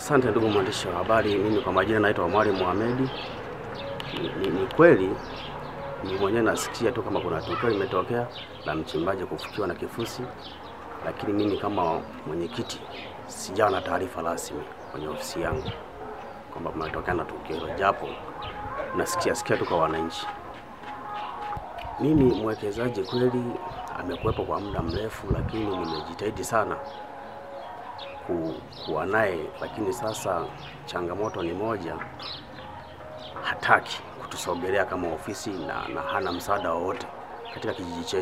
Asante ndugu mwandishi wa habari, mimi kwa majina naitwa Mwalimu Mohamed. Ni, ni, ni kweli ni mwenyewe nasikia tu kama kuna tukio limetokea la mchimbaji kufukiwa na kifusi, lakini mimi kama mwenyekiti sijawa na taarifa rasmi kwenye ofisi yangu kwamba kumetokea na tukio hilo, japo nasikia sikia tu kwa wananchi. Mimi mwekezaji kweli amekuwepo kwa muda mrefu, lakini nimejitahidi sana ku, kuwa naye, lakini sasa changamoto ni moja, hataki kutusogelea kama ofisi na, na hana msaada wowote katika kijiji chetu.